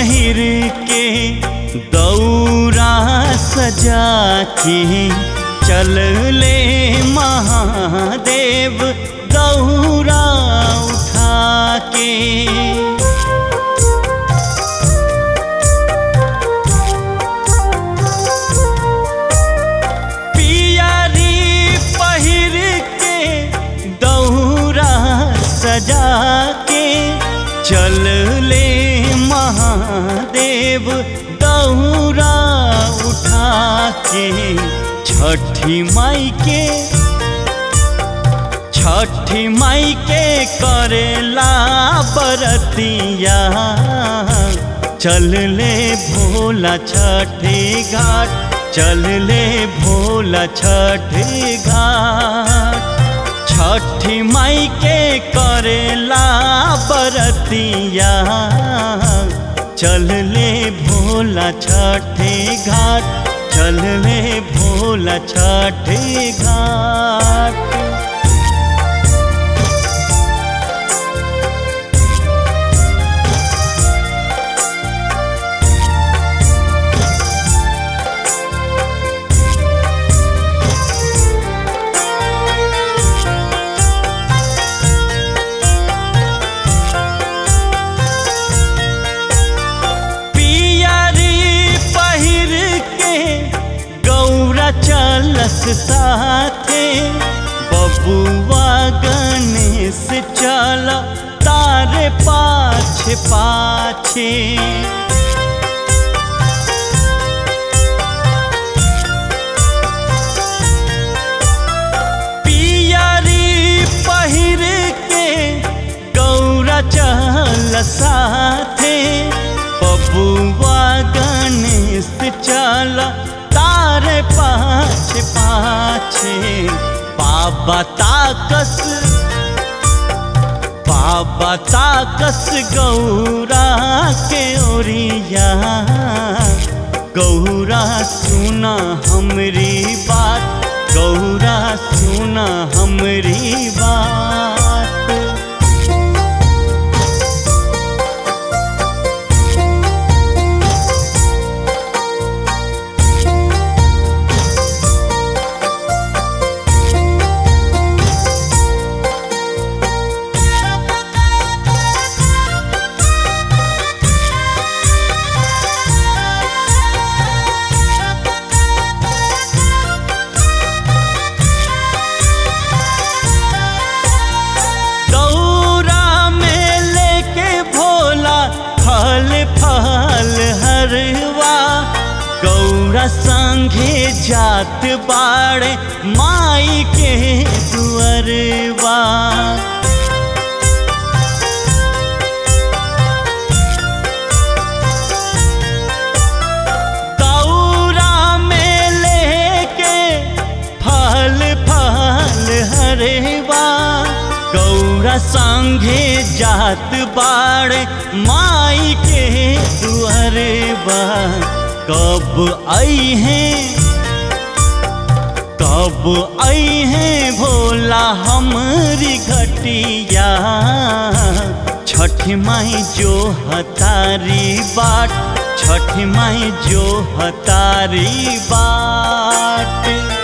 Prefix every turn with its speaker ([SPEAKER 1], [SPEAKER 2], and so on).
[SPEAKER 1] पहिर के दौरा सजा के चल ले महादेव दौरा उठा के पियरी पहिर के दौरा सजा के चल ले महादेव दौरा उठा के छठी माई के छठी माई के करेला बरतिया चल ले भोला छठे घाट चल ले भोला छठे घाट छठी माई के करेला बरतिया चल ले भोला छठे घाट चल ले भोला छठे घाट पियरी पहिर के गौरा चलस साथे बबुआ गणेश चल तारे पाछे पाछे पियरी पहिर के गौरा चल साथे बबुआ गणेश चल तारे पाछे पाछे बाबा ताकस बाबा ताकस गौरा के ओरिया गौरा सुना हमरी बात गौरा सुना हमरी बात दौरा में लेके भोला फल फल हरवा गौरा संगे जात बाड़े माई के दुअरवा दौरा में लेके फल फल हरेवा गौरा संगे जात बाड़ माई के दुअरवा कब आई हैं कब आई हैं भोला हमरी घटिया छठ माई जो हतारी बाट छठ माई जो हतारी बाट